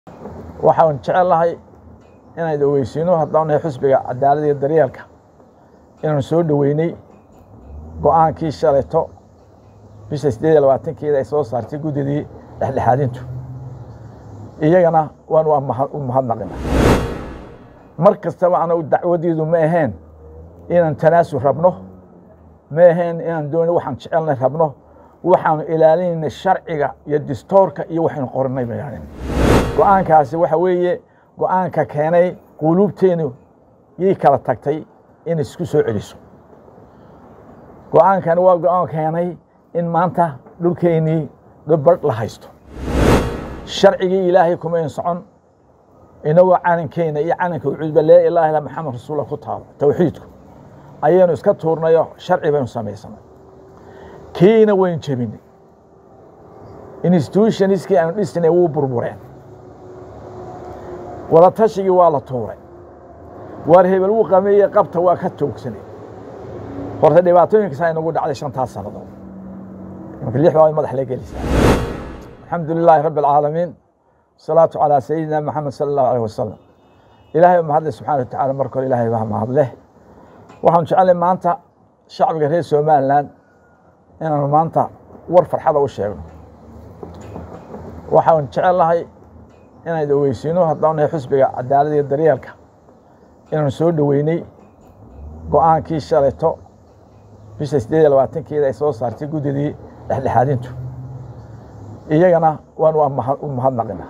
waxaan jecelahay inaan ogeysiino haddaan nahay xusbiga cadaalada iyo daryeelka inaanu soo dhoweynay go-aankii shalayto bisha siddeed iyo labaatankeeda ay soo saartay guddidii dhexdhexaadintu iyagana waan u mahadnaqina mar kastaba anagu dacwadiidu ma aheen inaan tanaasul rabno ma aheen inaan dooni waxaan jecelnay rabno waxaanu ilaalinayna sharciga iyo distoorka iyo waxaynu qorinay bayaanin go-aankaasi waxa weeye go-aanka keenay quluubteenu yay kala tagtay in isku soo celiso go-aankani waa go-aan keenay in maanta dhulkeennii dhubadh la haysto sharcigii ilaahay kumayn socon inagoo calankeena iyo calanka ucuudba laa ilaaha illa maxamed rasuullah ku taalo towxiidku ayaynu iska tuurnayo sharci baynu samaysanay kiina waynu jebinay institutionskii aanu dhisnay wuu burbureen wadaatashigii waa la tuuray waar hebel wuu qameeye qabta waa ka toogsanay horta dhibaatooyinkasaa inagu dhacday shantaas sannadood imaka lix baa madax la gelisaa alxamdu lilaahi rabbi alcaalamiin wasalaatu calaa sayidina maxamed sala allahu aleyh wasalam ilaahay baa mahadleh subxana wa tacala marka hore ilaahay baa mahadleh waxaanu jecelnay maanta shacbiga reer somalilan inaanu maanta war farxada u sheegno waxaan jecelnahay inaan ogeysiino haddaan nahay xusbiga cadaalada iyo daryeelka inaanu soo dhoweynay go-aankii shalayto bisha siddeed iyo labaatankeeda ay soo saartay guddidii dhexdhexaadintu iyagana waan u mahadnaqina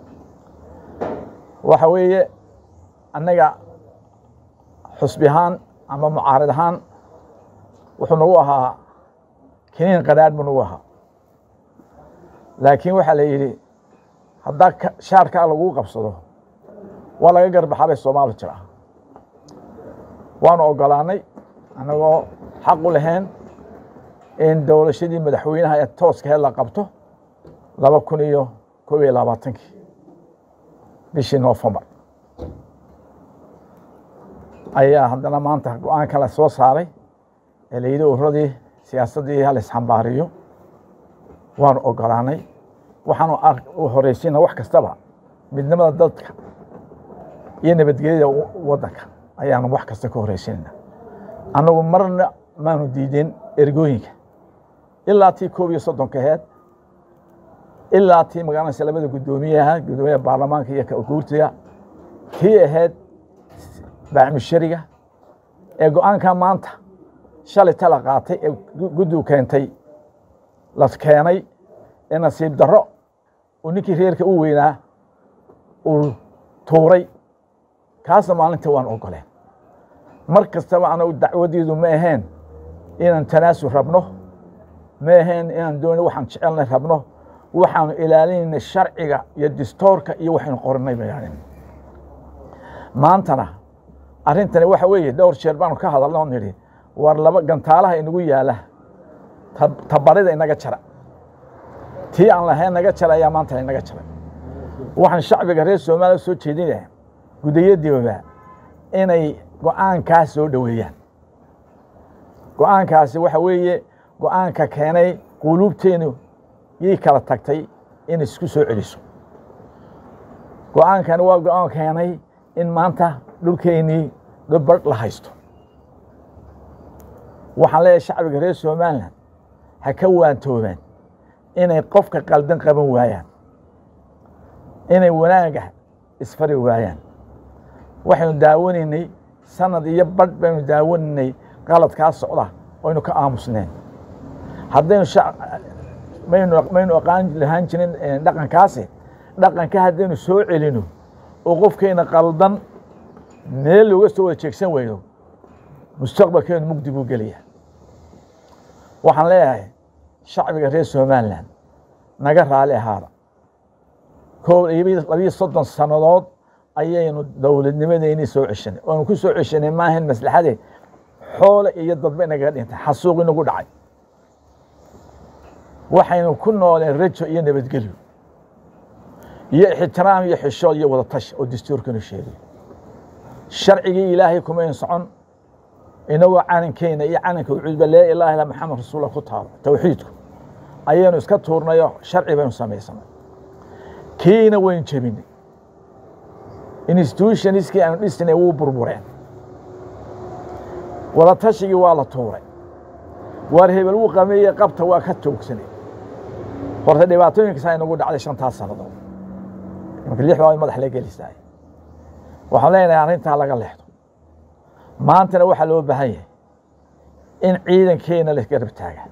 waxa weeye annaga xusbi ahaan ama mucaarid ahaan wuxuu nagu ahaa kiniin qadhaadh buu nagu ahaa laakiin waxaa la yidhi haddaa shaarkaa laguu qabsado waa laga garbaxaa bay soomaali jira waanu ogolaanay annagoo xaq u lahayn in dowlashadii madaxweynaha ee tooskaheed la qabto laba kun iyo kob iyo labaatankii bishii noofembar ayaa haddana maanta go-aanka la soo saaray ee la yidhi ururadii siyaasaddii hal isxambaariyo waanu ogolaanay waxaanu horeysiina wax kastaba midnimada dadka iyo nabadgelyada waddanka ayaanu wax kasta ka horeysinayna annagu marna maanu diideen ergooyinka ilaa tii koob iyo soddonka aheed ilaa tii magaranaysa labada guddoomiyaha guddoomiyaha baarlamaanka iyo guurtiga tii ahayd baacmishariga ee go-aanka maanta shalay tala qaatay ee guddigu keentay la keenay ee nasiib darro uu ninkii reerka u weynaa uu tuuray kaasna maalinta waan ogoleen mar kastaba anagu dacwadiidu ma aheen inaan tanaasul rabno ma aheen inaan dooni waxaan jecelnay rabno waxaanu ilaalinayna sharciga iyo distoorka iyo waxaynu qorinay bayaanin maantana arrintani waxa weeye dhowr jeer baanu ka hadalna oo nidhi war laba gantaalaha inagu yaala tabarida inaga jara tii aan lahayn naga jara ayaa maanta inaga jaray waxaan shacbiga reer soomaaliya soo jeedinaya gudayadiiba inay go-aankaas soo dhoweeyaan go-aankaasi waxa weeye go-aanka keenay quluubteenu yay kala tagtay in isku soo celiso go-aankani waa go-aan keenay in maanta dhulkeennii dhubadh la haysto waxaan leeyahay shacbiga reer somalilan ha ka waantoobaan inay qofka qaldan qaban waayaan inay wanaaga isfari waayaan waxaynu daawanaynay sanad iyo badh baynu daawanaynay qaladkaa socda oynu ka aamusneen haddaynu maynu aqaan lahaan jirin dhaqankaasi dhaqanka haddaynu soo celino oo qofkayna qaldan meel looga soo wada jeegsan weyno mustaqbalkeenu mugdi buu gelaya waxaan leeyahay shacbiga reer somalilan naga raali ahaada koo labiyo soddon sannadood ayaynu dowladnimadeynii soo ceshanay oanu ku soo ceshanay maahan maslaxadee xoole iyo dadba inagaga dhintay xasuuq inagu dhacay waxaynu ku nooleen rajo iyo nabadgelyo iyo ixtiraam iyo xishood iyo wadatash oo dastuurkanu sheegay sharcigii ilaahay kumayn socon inagoo calankeena iyo calanka ucuudba laa ilaaha illa maxamed rasuullah ku taalo towxiidku ayaynu iska tuurnayo sharci baynu samaysanay kiina waynu jebinay institutionskii aanu dhisnay wuu burbureen wadaatashigii waa la tuuray waar hebel wuu qameeyey qabta waa ka joogsanay horta dhibaatooyinkaasaa inagu dhacday shantaas sannadood imanka lix baa madax la gelisaay waxaan leenahay arrintaa laga leexdo maantana waxaa loo baahan yahay in ciidankeena la garab taaga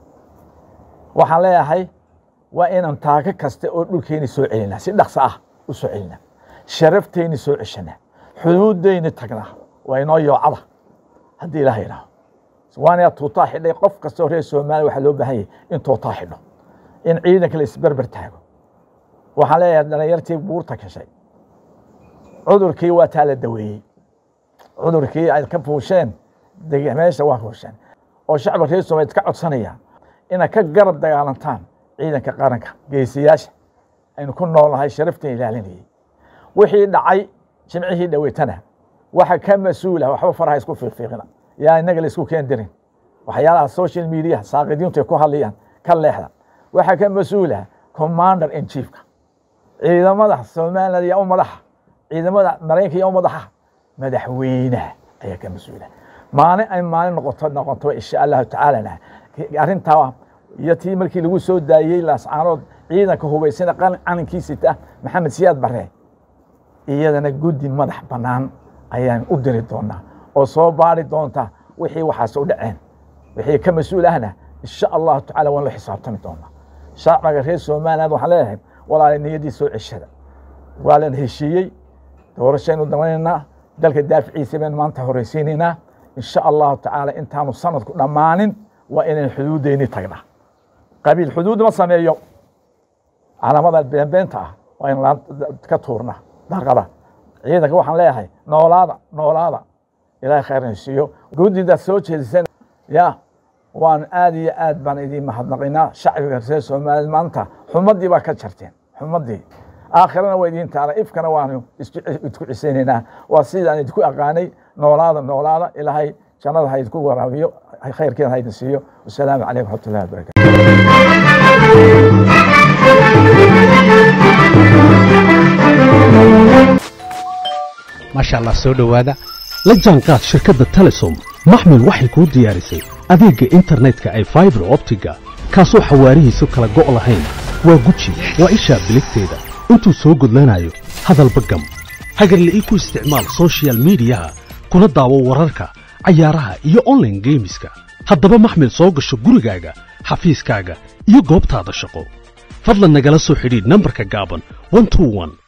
waxaan leeyahay waa inaan taako kasta oo dhulkeeni soo celinaa si dhaqso ah u soo celinaa sharafteyni soo ceshanaa xuduuddeyni tagnaa waa inoo yoocada haddii ilaha idhaaho waana tuutaa xidhay qof kastoo reer soomaaliya waxaa loo baahan yahay in tuutaa xidho in ciidanka la isberber taago waxaan leeyahay dhalinyartii buurta gashay cudurkii waa taa la daweeyey cudurkii ay ka fuusheen meesha waa fuusheen oo shacabka reer soomaliya ka codsanayaan inaad ka garab dagaalantaan ciidanka qaranka geesiyaasha aynu ku noolnahay sharaftan ilaalinayay wixii dhacay jimcihii dhaweytana waxa ka mas-uula waxba faraha isku fiiqfiiqina yaa inaga la isku keen dirin waxyaalaha social media saaqidiintu ay ku hadlayaan ka leexda waxaa ka mas-uula commander in chiefka ciidamada somaliland iyo u madaxa ciidamada maraykanka iyo u madaxa madaxweynaha ayaa ka mas-uula maalin ay maalin noqoto noqoto insha allahu tacaalana arrintaa iyo tii markii lagu soo daayey laascaanood ciidanka hubaysana calankiisita maxamed siyaad bare iyadana guddi madax bannaan ayaan u diri doonaa oo soo baari doonta wixii waxaas u dhaceen wixii ka mas-uul ahna insha allahu tacala waan la xisaabtami doonaa shacbiga reer somaliland waxaan leeyahay walaala niyaddii soo ceshada waa lan heshiiyey doorashaynu damanaynaa dalka daaficiisa baynu maanta horeysiinaynaa insha allahu tacaala intaanu sanadku dhammaanin waa inaynu xuduuddeyni tagnaa qabiil xuduud ma sameeyo calaamada beenbeenta ah waa in ka tuurna daaqada ciidanka waxaan leeyahay noolaada noolaada ilaahay khayrna siiyo guddida soo jeedisan ya waan aad iyo aad baan idiin mahadnaqinaa shacbiga reer soomaaliya maanta xumadii baa ka jarteen xumadii aakhirana waa idiin taala ifkana waanu isku cisaynaynaa waa sidaan idinku aqaanay noolaada noolaada ilaahay jannada ha idinku waraabiyo khayrkeeda ha idin siiyo wasalaamu calaykum waraxmatullahi wabarakatu maasha allah soo dhowaada la jaanqaad shirkadda telesom maxmil waxay kuu diyaarisay adeegga internetka ay faibar optiga kaasoo xawaarihiisu kala go' lahayn waa guji waa ishaa biligteeda intuu soo gudlanayo hadalba gam hagarle ii ku isticmaal sochial midiyaha kuna daawo wararka cayaaraha iyo onlaine geemiska haddaba maxmil soo gasho gurigaaga xafiiskaaga iyo goobtaada shaqo fadlan nagala soo xidhiidh nambarka gaaban